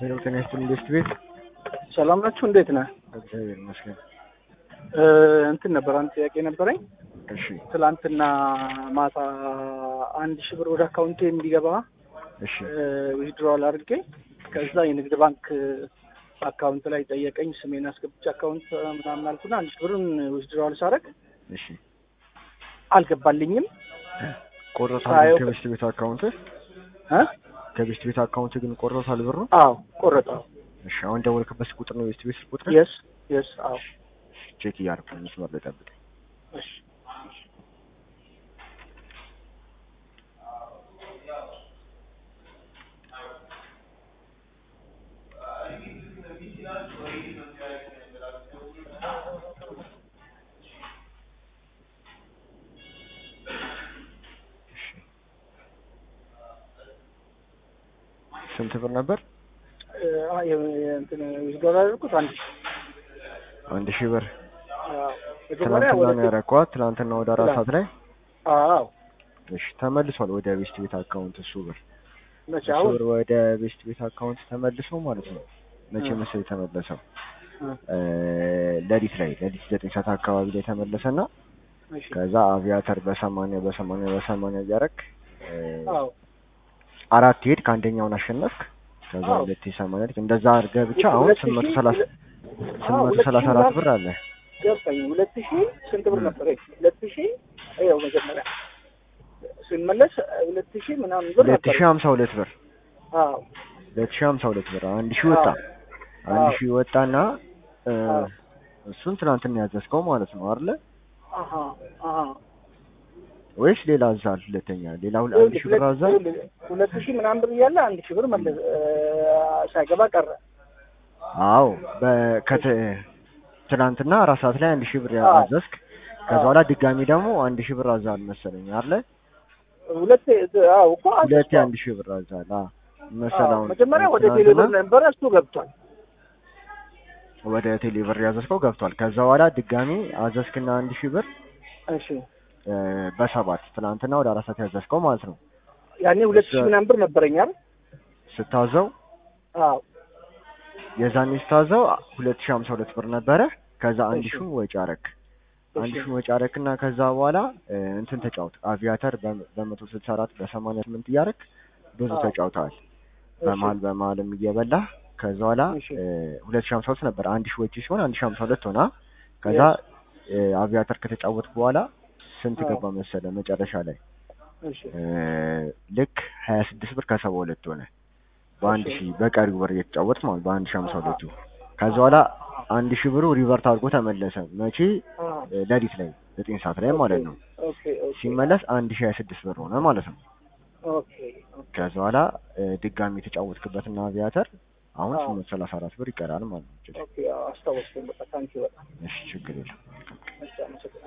ሄሎ ጤና ይስጥልኝ ኢንቨስት ቤት ሰላም ናችሁ? እንዴት ነህ? እግዚአብሔር ይመስገን። እ እንትን ነበር አንድ ጥያቄ ነበረኝ። እሺ ትላንትና ማታ አንድ ሺህ ብር ወደ አካውንቴ እንዲገባ እሺ ዊዝድሮዋል አድርጌ ከዛ የንግድ ባንክ አካውንት ላይ ጠየቀኝ። ስሜን አስገብቼ አካውንት ምናምን አልኩና አንድ ሺህ ብሩን ዊዝድሮዋል ሳደርግ እሺ አልገባልኝም። ቆርጦታል ሳየው- ከቤስት ቤት አካውንት እ ከቤስት ቤት አካውንት ግን ቆርጦታል ብሩ። አዎ ቆረጠው። እሺ አሁን ደወልክበት ቁጥር ነው ቤስት ቤት ቁጥር የስ የስ አዎ ቼክ እያደረኩ ነው። መስመር ላይ ጠብቅ። እሺ ስንት ብር ነበር? እ አ የ- የ- እንትን ዊዝድሮዋል አደረኩት አንድ ሺህ አንድ ሺህ ብር አዎ መጀመሪያ ትናንትና ወደ ነው ያረኳት። ትናንትና ወደ አራት ሰዓት ላይ አዎ እሺ ተመልሷል ወደ ቤስት ቤት አካውንት እሱ ብር መቼ እሱ አሁን ብር ወደ ቤስት ቤት አካውንት ተመልሶ ማለት ነው። መቼ እ። መሰለኝ የተመለሰው እ፣ እ፣ ሌሊት ላይ ሌሊት ዘጠኝ ሰዓት አካባቢ ላይ ተመለሰና እሺ ከዛ አቪያተር በሰማንያ በሰማንያ በሰማንያ እያረክ እ፣ አዎ አራት ሄድ ከአንደኛውን አሸነፍክ። ከዛ አዎ። ሁለት ሰማንያ ሄድክ። እንደዛ አድርገህ ብቻ አሁን ሁለት ስምንት መቶ ሺህ ሰላሳ ሁለት- ስምንት አዎ፣ መቶ ሁለት ሰላሳ ሺህ አራት ምናምን ብር አለ። ገባኝ። ሁለት ሺህ ስንት ብር እ። ነበር? ሁለት ሺህ ይኸው መጀመሪያ ስንመለስ ሁለት ሺህ ምናምን ብር ሁለት ነበር። ሺህ ሀምሳ ሁለት ብር አዎ ሁለት ሺህ ሀምሳ ሁለት ብር አንድ ሺህ ወጣ አዎ። አንድ አዎ። ሺህ ወጣና እ፣ አዎ። እሱን ትናንትና ያዘዝከው ማለት ነው አይደለ? አሀ አሀ ወይስ ሌላ አዛል? ሁለተኛ ሌላ ሁለ- አንድ ሺህ ብር ሁለት- አዛል? ሁለት- ሁለት ሺህ ምናምን ብር እያለ አንድ ሺህ ብር መለስ እ፣ ሳይገባ ቀረ። አዎ በከተ ትናንትና አራት ሰዓት ላይ አንድ ሺህ ብር አዎ። አዘዝክ። ከዛ አዎ። በኋላ ድጋሚ ደግሞ አንድ ሺህ ብር አዛል መሰለኝ አይደለ? ሁለት አዎ እኮ ሁለቴ አዘዝኩ። አንድ ሺህ ብር አዛል አ መሰለህ አዎ፣ አሁን መጀመሪያ ወደ ትናንትና ቴሌብር ነበረ እሱ ገብቷል። ወደ ቴሌ ብር ያዘዝከው ገብቷል። ከዛ በኋላ ድጋሚ አዘዝክና አንድ ሺህ ብር እሺ እ፣ በሰባት ትናንትና ወደ አራት ሰዓት ያዘዝከው ማለት ነው። ያኔ ሁለት ሺህ እሱ- ምናምን ብር ነበረኝ አይደል? ስታዘው አዎ የዛኔ ስታዘው ሁለት ሺህ ሀምሳ ሁለት ብር ነበረ። ከዛ አንድ እሺ። ሺህ ወጪ አረክ አንድ እሺ። ሺህ ወጪ አረክና ከዛ በኋላ እ፣ እንትን ተጫወት አቪያተር በ- በመቶ ስልሳ አራት በሰማንያ ስምንት እያረክ ብዙ አዎ። ተጫውተዋል። እሺ። በመሀል በመሀልም እየበላህ ከዛ በኋላ እሺ። እ፣ ሁለት ሺህ ሀምሳ ሁለት ነበር አንድ ሺህ ወጪ ሲሆን አንድ ሺህ ሀምሳ ሁለት ሆና ከዛ እ፣ አቪያተር ከተጫወት በኋላ ስንት አዎ። ገባ መሰለ መጨረሻ ላይ እሺ እ፣ ልክ ሀያ ስድስት ብር ከሰባ ሁለት ሆነ በአንድ እሺ። ሺህ በቀሪው ብር እየተጫወት ማለት በአንድ ሺህ ሀምሳ ሁለቱ ከዛ በኋላ አንድ ሺህ ብሩ ሪቨርት አድርጎ ተመለሰ። መቼ አዎ እ፣ ሌሊት ላይ ዘጠኝ ሰዓት ላይ ማለት ነው። ኦኬ ኦኬ ሲመለስ አንድ ሺህ ሀያ ስድስት ብር ሆነ ማለት ነው። ኦኬ ኦኬ ከዛ በኋላ እ፣ ድጋሚ የተጫወትክበትና አቪያተር አሁን አዎ። ስምንት ሰላሳ አራት ብር ይቀራል ማለት ነው። ኦኬ አዎ፣ አስታወስኩኝ። በቃ ታንኪ በጣም እሺ ችግር የለም። እሺ፣ አመሰግናለሁ።